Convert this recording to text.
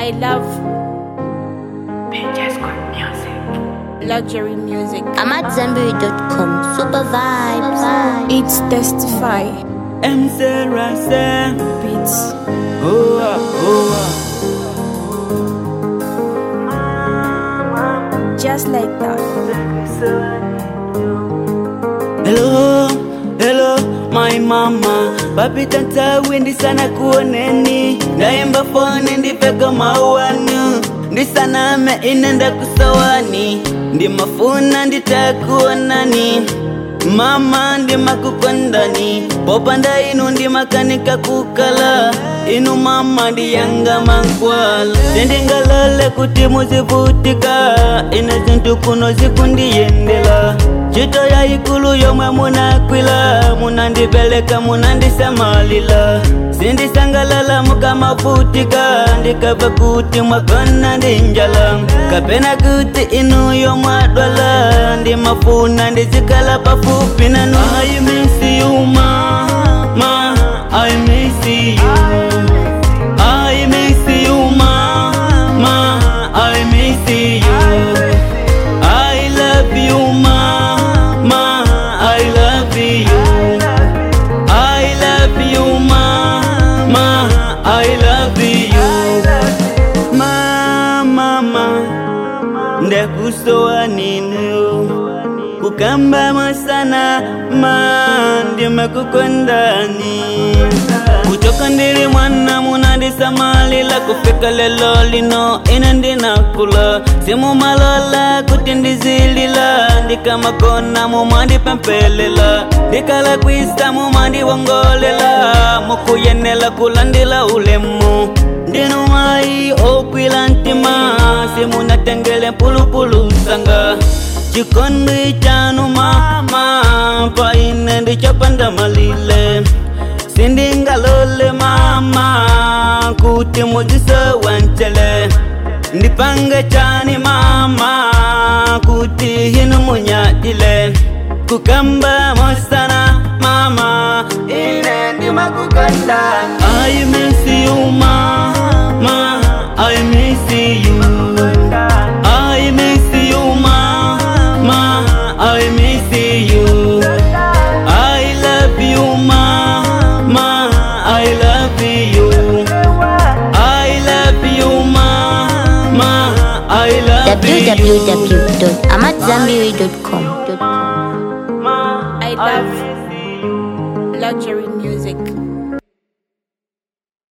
I love luxury music. I'm at Zenberry.com. Super vibes. It's Testify M Sarah Sam. Beats. Oh, ah, oh, Just like that. ah. Hello, hello, my mama. Papi tanta windi sana kuoneni. Ndaimba fone ndipeka mauanu. Ndisaname inenda kusawani. Ndi mafuna nditakuonani. Mama ndi makukondani popanda inu ndi makanika kukala inu mama ndi yanga mankwala sindingalole kuti muzivutika ine zinthu kuno zikundiyendela ntchito yayikulu yomwe munakwila munandipeleka munandisamalila sindisangalala mukamavutika ndikava kuti mwagona ndi njala kapena kuti inuyo mwadwala ndimafuna ndizikala pafupi nanu I miss you mama I miss you I miss you mama I miss you I love you mama I love you I love you mama I love you mama ndakusowa ninu kukambama sana ma ndimakukondani kutoka ndili mwana munandisamalila kufika lelo lino ine ndinakula simumalola kuti ndizilila ndikamakona mumandipempelela ndikala kwisa mumandiwongolela mukuyenela kulandila ulemu ndinu mayi okwila ntima simunatengele mpulupulu sanga chikondi chanu mama paine ndichopanda malile sindingalole mama kuti muzisowancele ndipange chani mama kuti hinu munyadile kukamba mosana mama ine ndimakukonda I miss you mama I miss you I miss you mama I miss you I love you mama I love you I love you mama I love you www.amatzambiri.com. I love luxury